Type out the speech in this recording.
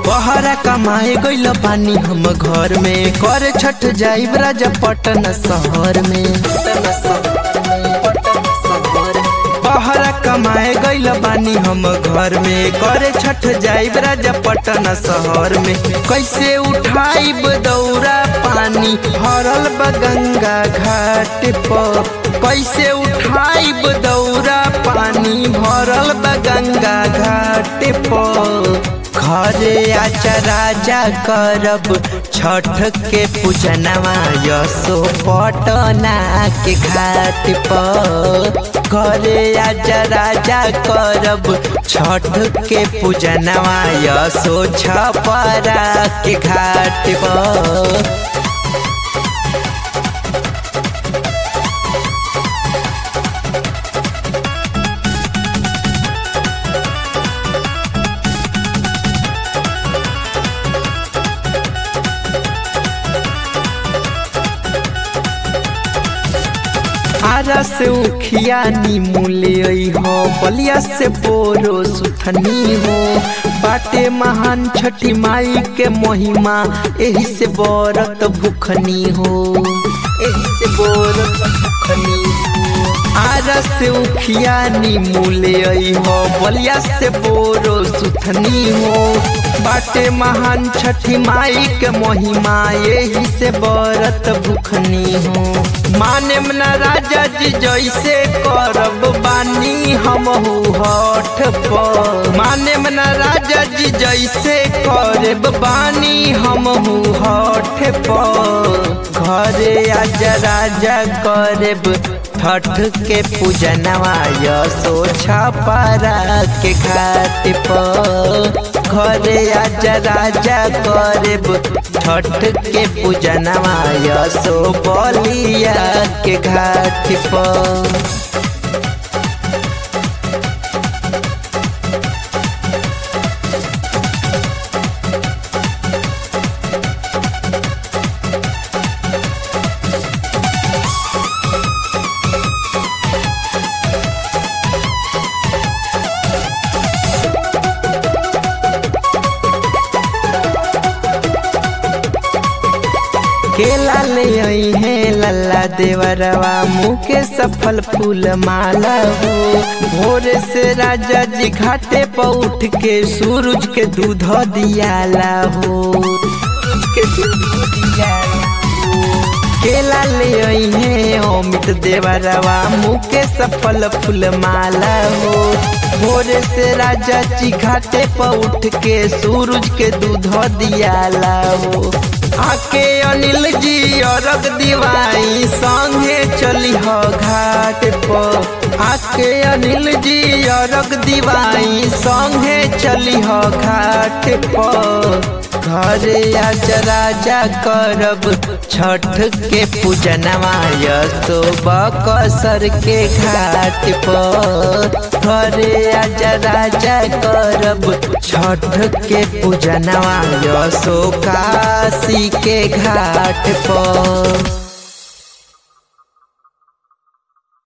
बहरा कमाए गइल पानी हम घर में कर छठ जाइब राजा पटन शहर में बहरा कमाए गइल बानी हम घर में करे छठ जाइब राजा पटन शहर में कैसे उठाइब दौरा पानी भरल बा गंगा घाट पर कैसे उठाइब दौरा पानी भरल बा गंगा घाट पर घरे आचा राजा करब छठ के पूजनवा यसो पटना के घाट पर घरे आजा राजा करब छठ के पूजनवा यसो छपरा के घाट पर आरा से उखिया नीमूले हो बलिया से बोरो सुथनी हो बाटे महान छठी माई के महिमा एही से बरत भूखनी हो एही से बरत भूखनी हो आरा से उखिया नीमूले हो बलिया से बोरो सुथनी हो बाटे महान छठी माई के महिमा यही से बरत भूखनी हो माने न राजा जी जैसे करब बानी हम हठ पर माने न राजा जी जैसे करब बानी हम हठ पर घरे आजा राजा करब छठ के पूजनवा यसो छपरा के घाट पर घरे आजा राजा करब छठ के पूजनवा यसो बलिया के घाट पर केला ले आई है लल्ला देवरवा मुँह के सफल फूल माला हो भोरे से राजा जी घाटे पर उठ के सूरज के दूध दियाला हो के दूध दियाला केला ले आई है अमित देवरवा मुँह के सफल फूल माला हो भोरे से राजा जी घाटे पर उठ के सूरज के दूध दियाला हो आके अनिल जी अरग दिवाई संगे चली हो घाट पर आके अनिल जी अरग दिवाई संगे चली हो घाट पर घरे आज राजा करब छठ के पूजनवा यसो बकसर के घाट पर घरे आज राजा करब छठ के पूजनवा यसो काशी के घाट पर